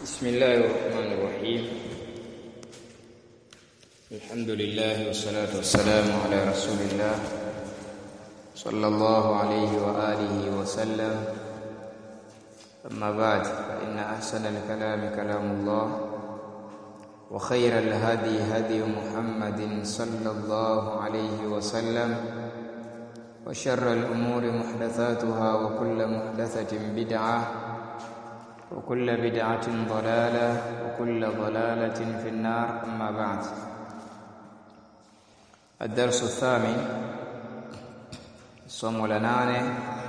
بسم الله الرحمن الرحيم الحمد لله والصلاة والسلام على رسول الله صلى الله عليه وآله وسلم أما بعد فإن أحسن الكلام كلام الله وخير الهدي هدي محمد صلى الله عليه وسلم وشر الأمور محدثاتها وكل محدثة بدعة وكل بدعة ضلالة وكل ضلالة في النار أما بعد الدرس الثامن somo la nane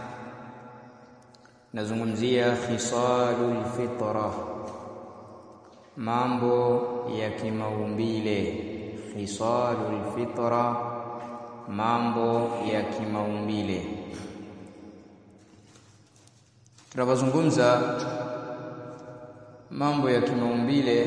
nazungumzia khisalul fitra mambo ya kimaumbile khisalul fitra mambo ya kimaumbile tunapozungumza mambo ya kimaumbile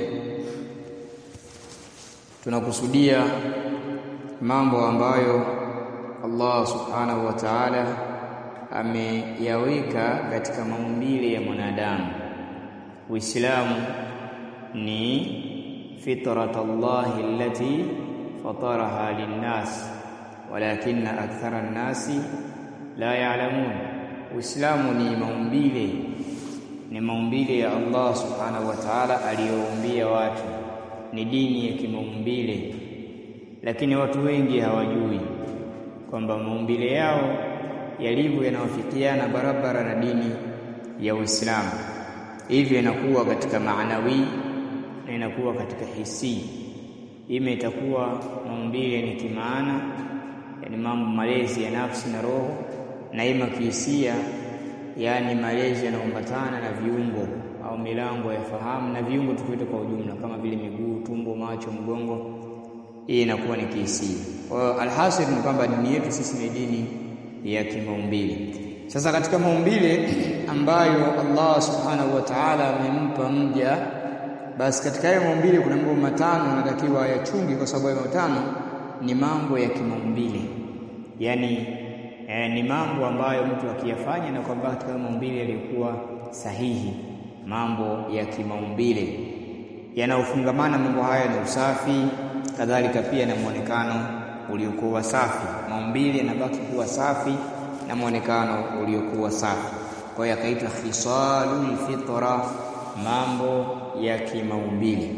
tunakusudia mambo ambayo Allah subhanahu wa ta'ala ameyaweka katika maumbile ya mwanadamu Uislamu ni fitratallahi allati fataraha linnas walakinna akthara an-nasi la ya'lamun Uislamu ni maumbile ni maumbile ya Allah subhanahu wa ta'ala aliyoumbia watu ni dini ya kimaumbile lakini watu wengi hawajui kwamba maumbile yao yalivyo yanawafikiana barabara na dini ya Uislamu hivyo inakuwa katika maanawi na inakuwa katika hisi ime itakuwa maumbile ni kimaana yani mambo malezi ya nafsi na roho na ima kihisia yani malezi yanaambatana na viungo au milango ya fahamu na viungo tukiita kwa ujumla kama vile miguu, tumbo, macho, mgongo. Hii inakuwa ni kihisia. Kwa hiyo alhasil ni kwamba dini yetu sisi ni dini ya kimaumbile. Sasa katika maumbile ambayo Allah subhanahu wa ta'ala amempa mja, basi katika hayo maumbile kuna mambo matano anatakiwa yachungi, kwa sababu hayo matano ni mambo ya kimaumbile, yaani e, ni mambo ambayo mtu akiyafanya na kwamba katika maumbile yaliyokuwa sahihi, mambo ya kimaumbile yanayofungamana mambo haya na usafi, kadhalika pia na muonekano uliokuwa safi. Maumbile yanabaki kuwa safi na muonekano uliokuwa safi, kwa hiyo akaitwa khisalul fitra, mambo ya kimaumbile.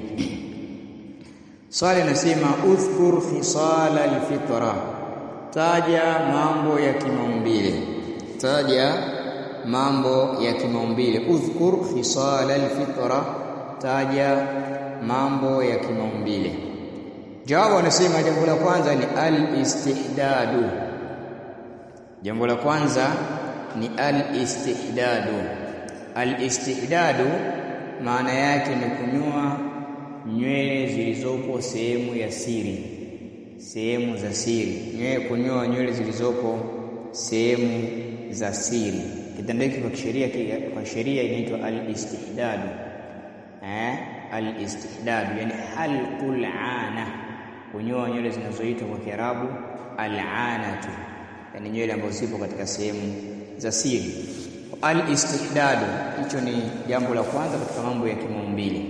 Swali nasema udhkur khisala alfitra taja mambo ya kimaumbile taja mambo ya kimaumbile udhkur khisala alfitra taja mambo ya kimaumbile jawabu anasema jambo la kwanza ni alistihdadu jambo la kwanza ni alistihdadu alistihdadu maana yake ni kunyoa nywele zilizopo sehemu ya siri sehemu za siri nywele kunyoa nywele zilizopo sehemu za siri kitendo hiki kwa sheria kwa sheria inaitwa al-istihdad eh al-istihdad yani halqul ana kunyoa nywele zinazoitwa kwa Kiarabu al-anatu yani nywele ambazo zipo katika sehemu za siri al-istihdad hicho ni jambo la kwanza katika mambo ya kimaumbile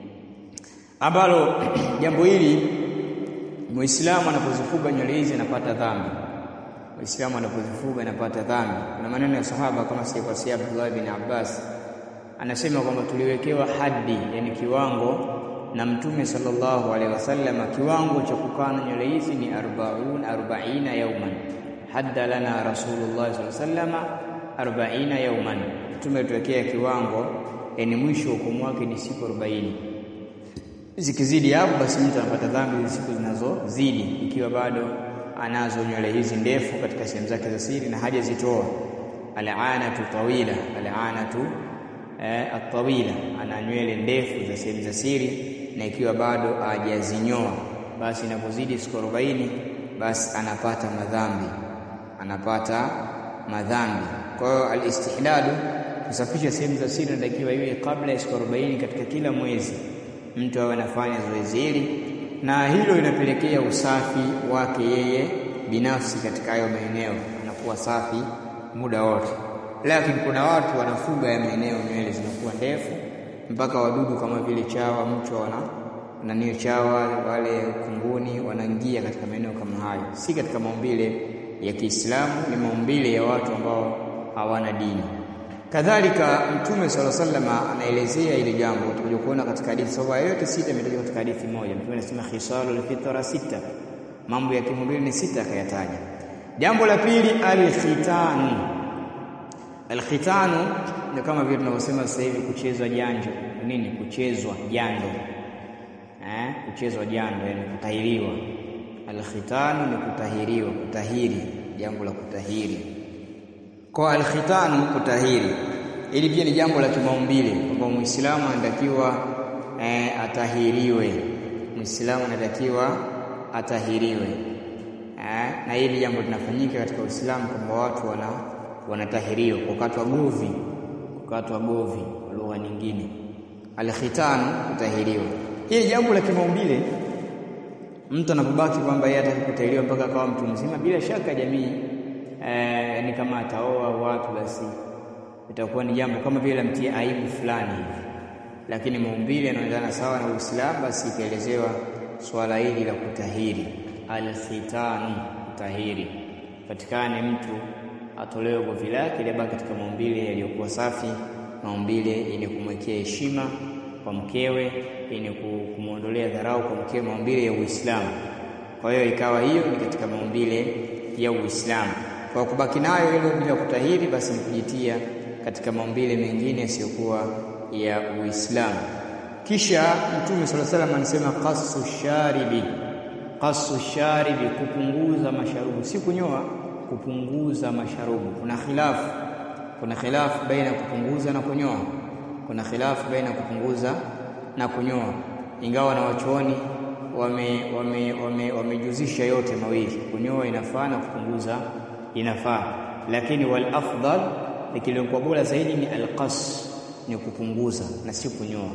ambalo jambo hili Muislamu anapozifuga nywele hizi anapata dhambi. Muislamu anapozifuga anapata dhambi. Kuna maneno ya sahaba kama sikosea Abdullah bin Abbas anasema kwamba tuliwekewa haddi, yani kiwango na Mtume sallallahu alaihi wasallam, kiwango cha kukaa na nywele hizi ni 40 40 yauman. Hadda lana Rasulullah sallallahu alaihi wasallam 40 yauman. Mtume tuwekea kiwango, yani mwisho hukumu wake ni siku 40 zikizidi hapo basi mtu anapata dhambi siku zinazozidi ikiwa bado anazo nywele hizi ndefu katika sehemu zake za siri na hajazitoa al'anatu tawila al'anatu eh, atawila ana nywele ndefu za sehemu za siri na ikiwa bado hajazinyoa basi inapozidi siku 40 basi anapata madhambi anapata madhambi kwa hiyo al-istihladu kusafisha sehemu za siri inatakiwa iwe kabla ya siku 40 katika kila mwezi mtu awe anafanya zoezi hili na hilo linapelekea usafi wake yeye binafsi katika hayo maeneo, anakuwa safi muda wote. Lakini kuna watu wanafuga ya maeneo nywele zinakuwa ndefu mpaka wadudu kama vile chawa, mchwa wana nani chawa wale kunguni wanaingia katika maeneo kama hayo, si katika maumbile ya Kiislamu, ni maumbile ya watu ambao hawana dini. Kadhalika Mtume sala sallama anaelezea ile jambo, tutakuja kuona katika hadithi sababu yote sita imetajwa katika hadithi moja. Mtume anasema khisalul fitra sita, mambo ya kimaumbile ni sita akayataja. Jambo la pili alkhitanu. Alkhitanu ni kama vile tunavyosema sasa hivi kuchezwa janjo, nini? Kuchezwa jando eh, kuchezwa jando, yani kutahiriwa. Alkhitanu ni kutahiriwa, kutahiri, jambo la kutahiri. Kwa alkhitanu kutahiri, ili pia ni jambo la kimaumbile kwamba Muislamu anatakiwa eh, atahiriwe. Muislamu anatakiwa atahiriwe eh, na hili jambo linafanyika katika Uislamu kwamba watu wana wanatahiriwa kukatwa govi, kukatwa govi kwa lugha nyingine. Alkhitanu kutahiriwa hili jambo la kimaumbile, mtu anapobaki kwamba yeye hataki kutahiriwa mpaka akawa mtu mzima, bila shaka jamii eh, ni kama ataoa watu, basi itakuwa ni jambo kama vile lamtia aibu fulani hivi, lakini maumbile yanaendana sawa na Uislamu, basi ikaelezewa swala hili la kutahiri. Alkhitanu, kutahiri, patikane mtu atolewe govi lake libaki katika maumbile yaliyokuwa safi, maumbile yenye kumwekea heshima kwa mkewe yenye kumwondolea dharau kwa mkewe, maumbile ya Uislamu. Kwa hiyo ikawa hiyo ni katika maumbile ya Uislamu. Kwa kubaki nayo hilo bila kutahiri, basi ni kujitia katika maumbile mengine yasiyokuwa ya Uislamu. Kisha Mtume sala salam anasema qasu sharibi, qasu sharibi, kupunguza masharubu, si kunyoa, kupunguza masharubu. Kuna khilafu, kuna khilafu baina ya kupunguza na kunyoa kuna khilafu baina ya kupunguza na kunyoa, ingawa na wachuoni wamejuzisha wame, wame yote mawili, kunyoa inafaa na kupunguza inafaa, lakini wal afdal, likiliokuwa bora zaidi ni alqas, ni kupunguza na si kunyoa.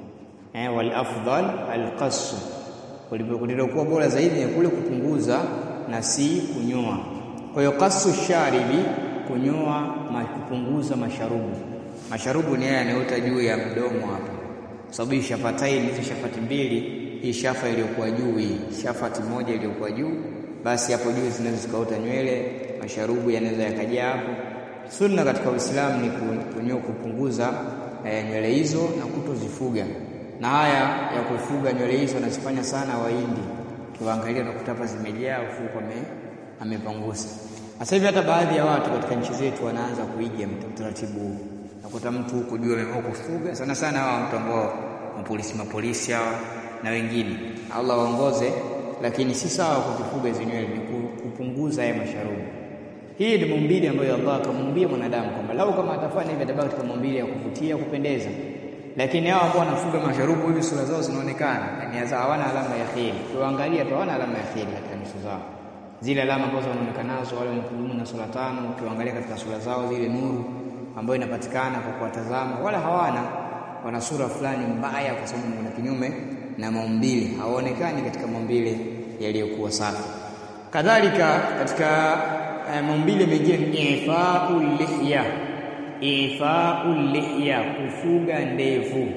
Eh, wal afdal alqas, kulivyokuwa bora zaidi ni kule kupunguza na si kunyoa. Kwa hiyo qasu sharibi, kunyoa, kupunguza masharubu masharubu ni yeye anayoota juu ya mdomo hapa, kwa sababu hii shafataini, hizi shafati mbili, hii shafa iliyokuwa juu, hii shafati moja iliyokuwa juu, basi hapo juu zinaweza zikaota nywele, masharubu yanaweza yakajaa hapo. Sunna katika Uislamu ni kunyoa, kupunguza eh, nywele hizo na kutozifuga, na haya ya kufuga nywele hizo wanazifanya sana Wahindi, kiwaangalia nakuta hapa zimejaa, ufuko amepangusa. Sasa hivi hata baadhi ya watu katika nchi zetu wanaanza kuiga utaratibu huu nakuta mtu huko juu ameamua kufuga sana sana, hawa mtu ambao mapolisi mapolisi hawa na wengine, Allah waongoze, lakini si sawa kuzifuga hizo nywele, ni kupunguza haya masharubu. Hii ni maumbile ambayo Allah akamuumbia mwanadamu kwamba lau kama atafanya hivi atabaki katika maumbile ya kuvutia, kupendeza. Lakini hao ambao wanafuga masharubu hivi sura zao zinaonekana, yani hawana alama ya kheri, ukiwaangalia tu hawana alama ya kheri katika nyuso zao, zile alama ambazo wanaonekana nazo wale wenye na sura tano, ukiwaangalia katika sura zao zile nuru ambayo inapatikana kwa kuwatazama, wala hawana wana sura fulani mbaya, kwa sababu kuna kinyume na maumbile, hawaonekani katika maumbile yaliyokuwa safi. Kadhalika katika eh, maumbile mengine ni ifaul lihya, ifaul lihya, kufuga ndevu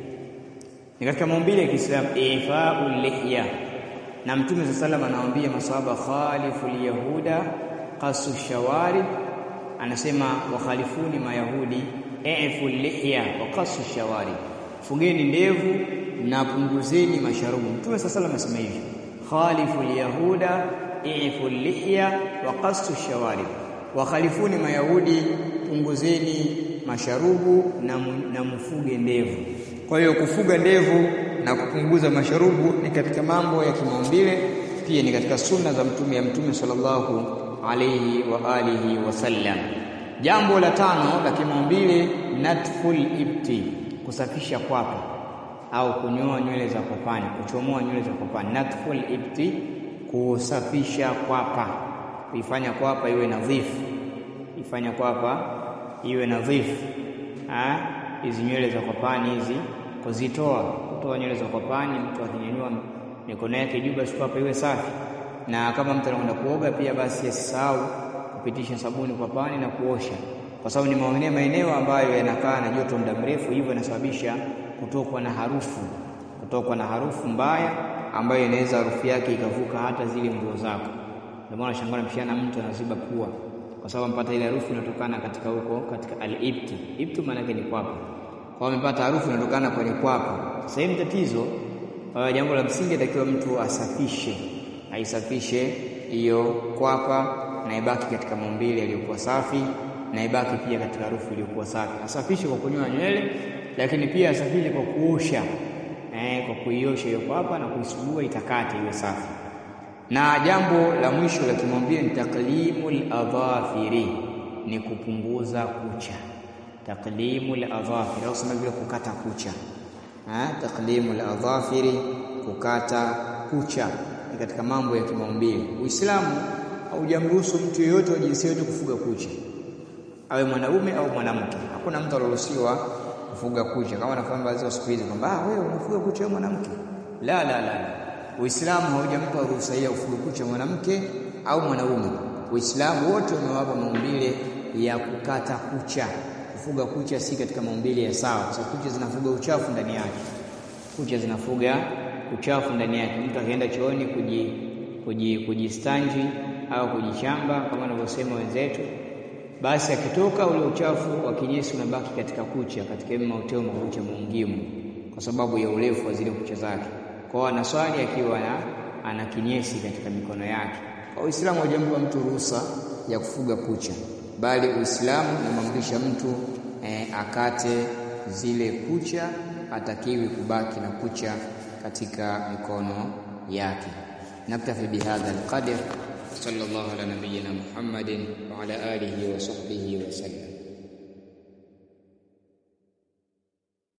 ni katika maumbile ya Kiislamu, ifaul lihya. Na Mtume sallallahu alayhi wasallam anawaambia masahaba, khalifu yahuda qasu shawarib anasema wakhalifuni mayahudi ifu lihya wa qasu shawari, fugeni ndevu na punguzeni masharubu. Mtume sasa sallam anasema hivi, khalifu lyahuda ifu lihya wa qasu shawari, wakhalifuni mayahudi, punguzeni masharubu na, na mfuge ndevu. Kwa hiyo kufuga ndevu na kupunguza masharubu ni katika mambo ya kimaumbile, pia ni katika sunna za mtume ya mtume sallallahu alayhi wa alihi wasallam. Jambo la tano la kimaumbile, natful ibti, kusafisha kwapa au kunyoa nywele za kopani, kuchomoa nywele za kopani. Natful ibti, kusafisha kwapa, kuifanya kwapa iwe nadhifu, ifanya kwapa iwe nadhifu. Hizi nywele za kopani hizi kuzitoa, kutoa nywele za kopani, mtu akinyanyua mikono yake juu, basi kwapa iwe safi na kama mtu anakwenda kuoga pia basi asisahau kupitisha sabuni kwa pani na kuosha, kwa sababu ni maeneo maeneo ambayo yanakaa na joto muda mrefu, hivyo inasababisha kutokwa na harufu, kutokwa na harufu mbaya ambayo inaweza harufu yake ikavuka hata zile nguo zako. Ndio maana shangaa mshiana mtu anaziba pua kwa sababu mpata ile harufu inatokana katika huko katika al-ibti. Ibti maana yake ni kwapa. Kwa amepata harufu inatokana kwenye kwapa. Sasa hili tatizo, uh, jambo la msingi atakiwa mtu asafishe, aisafishe hiyo kwapa na ibaki katika maumbile yaliyokuwa safi na ibaki pia katika harufu iliyokuwa safi. Asafishe kwa kunyoa nywele, lakini pia asafishe kwa kuosha eh, kwa kuiosha hiyo kwapa na kuisugua itakate iwe safi. Na jambo la mwisho la kimwambia ni taklimul adhafiri, ni kupunguza kucha. Taklimul adhafiri au sema vile kukata kucha ha? Taklimul adhafiri, kukata kucha ni katika mambo ya kimaumbile. Uislamu haujamruhusu mtu yeyote wa jinsia yote kufuga kucha, awe mwanaume au mwanamke. Hakuna mtu aliruhusiwa kufuga kucha, kama nafahamu baadhi ya siku hizi kwamba ah, wewe unafuga kucha wewe mwanamke. La, la, la, Uislamu haujampa ruhusa ya kufuga kucha mwanamke au mwanaume. Uislamu wote umewapa maumbile ya kukata kucha. Kufuga kucha si katika maumbile ya sawa, kwa sababu kucha zinafuga uchafu ndani yake. Kucha zinafuga uchafu ndani yake. Mtu akienda chooni kuji kuji kujistanji au kujichamba kama wanavyosema wenzetu, basi akitoka ule uchafu wa kinyesi unabaki katika kucha, katika mauteo makucha maungimu, kwa sababu ya urefu wa zile kucha zake. Kwa anaswali akiwa na ana kinyesi katika mikono yake. Kwa Uislamu haujampa mtu ruhusa ya kufuga kucha, bali Uislamu unamwamrisha mtu eh, akate zile kucha, hatakiwi kubaki na kucha katika mikono yake. Naktafi bihadha alqadr. Sallallahu ala nabiyyina Muhammadin wa ala alihi wa sahbihi wa sallam.